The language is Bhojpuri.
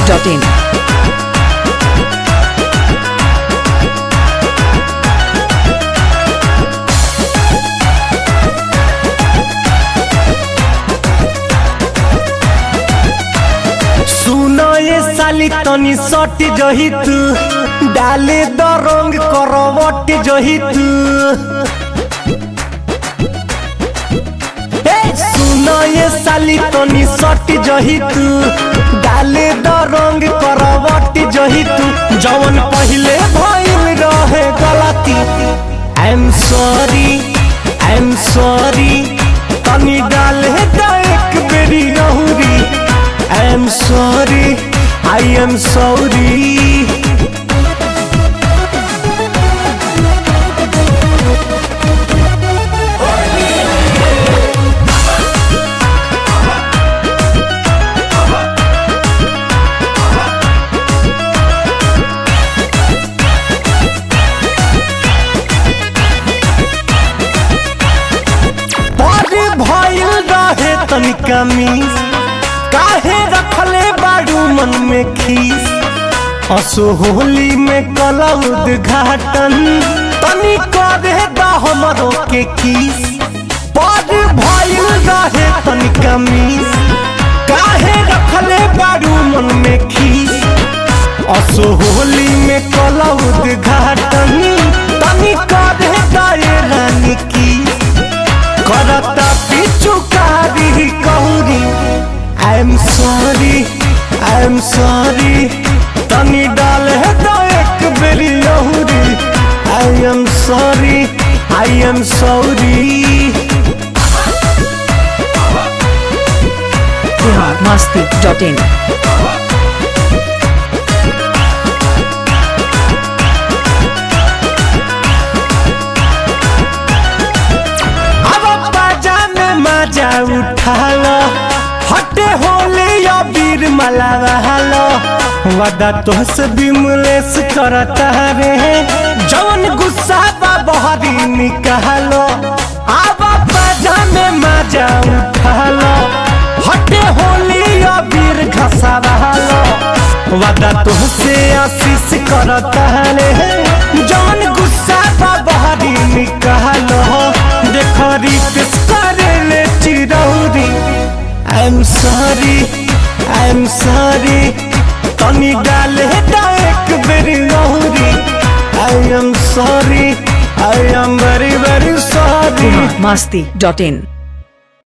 masti.in. सुनो ये साली तनी सट जही तू डाले द रंग करवट जही तू ए, सुनो ये साली तनी सट जही तू डाले द रंग करवट जही तू जवन पहिले भइल रहे गलती I am sorry I am sorry तनी डाले द एक बेरी रहूरी I am sorry, I am sorry. बड़े भइल रहे तनिका मिस काहे रखले बाड़ू मन में खीस असो होली में कला उद्घाटन तनी करे दा हमरो के किस बड़ भइल रहे तनिका मिस काहे रखले बाड़ू मन में खीस असो होली में कला उद्घाटन तनी करे दा ये रानी किस करता पिचुकारी कहूरी I am sorry I am sorry तनी डाल है तो एक बेरी लहूरी I am sorry I am sorry masti.in. अब बाजा में मजा उठा लो हटे होले या वीर मला लो वादा तो से बिमलेस करता रे जवन गुस्सा बा बहरी निकालो अब बाजा में मजा उठा लो हटे होले या वीर घसा लो वादा तो से आशीष करता रे जवन गुस्सा बा बहरी निकालो देखो रिक्स करे ले चिरौरी I am sorry I am sorry तनी डाले दा एक बेरी लहूरी आई एम सॉरी आई एम वेरी वेरी सॉरी masti.in.